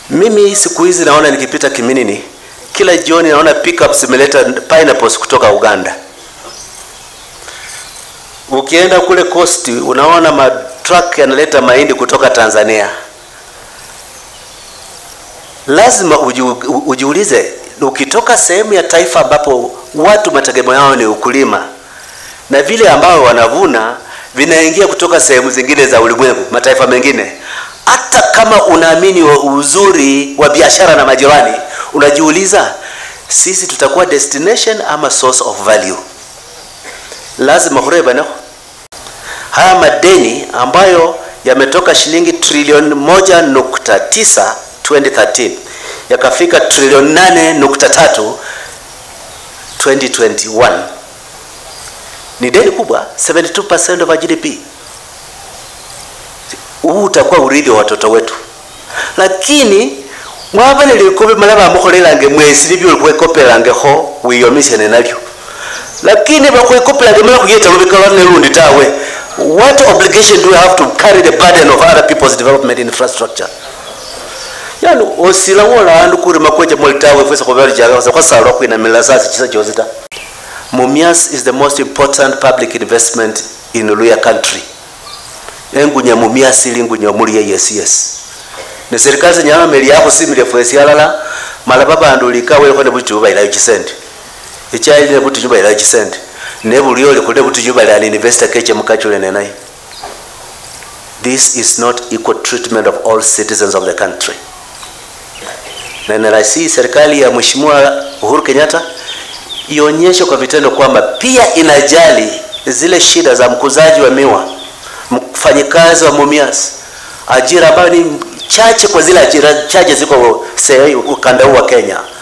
Mimi siku hizi naona nikipita Kiminini, kila jioni naona pickups zimeleta pineapples kutoka Uganda. Ukienda kule coast unaona matruck yanaleta mahindi kutoka Tanzania. Lazima uju, ujiulize, ukitoka sehemu ya taifa ambapo watu mategemeo yao ni ukulima na vile ambao wanavuna vinaingia kutoka sehemu zingine za ulimwengu, mataifa mengine. Hata kama unaamini wa uzuri wa biashara na majirani, unajiuliza sisi tutakuwa destination ama source of value? Lazima hureba no? Haya madeni ambayo yametoka shilingi trilioni moja nukta tisa 2013 yakafika trilioni nane nukta tatu 2021 ni deni kubwa 72% of our GDP. Huu utakuwa urithi wa watoto wetu, lakini mwaba nilikobe mala bamukholelange mwesi nibyo olikwekopelangeho wiyomisene nalyo lakini bakwekopelage mala khuyeta lubeka nelundi tawe what obligation do we have to carry the burden of other people's development infrastructure yani osila wola andu kurima kweje molitawe fwesa khubali jagaza khwasalwa khwinamila sasi chisa chosi ta Mumias is the most important public investment in Luya country. Engunya Mumias ili ngunya muliye yes yes. Ne serikali nyama meli yako simile fwesi alala mala babandu likawe ko ne butu ba ila chisende. Echaili ne butu juba ila chisende. Ne buliyo le kule butu juba ila investor keche mukachule ne nayi. This is not equal treatment of all citizens of the country. Na narasi serikali ya Mheshimiwa Uhuru Kenyatta ionyeshe kwa vitendo kwamba pia inajali zile shida za mkuzaji wa miwa, mfanyikazi wa Mumias, ajira ambayo ni chache kwa zile ajira chache ziko ukanda huu wa Kenya.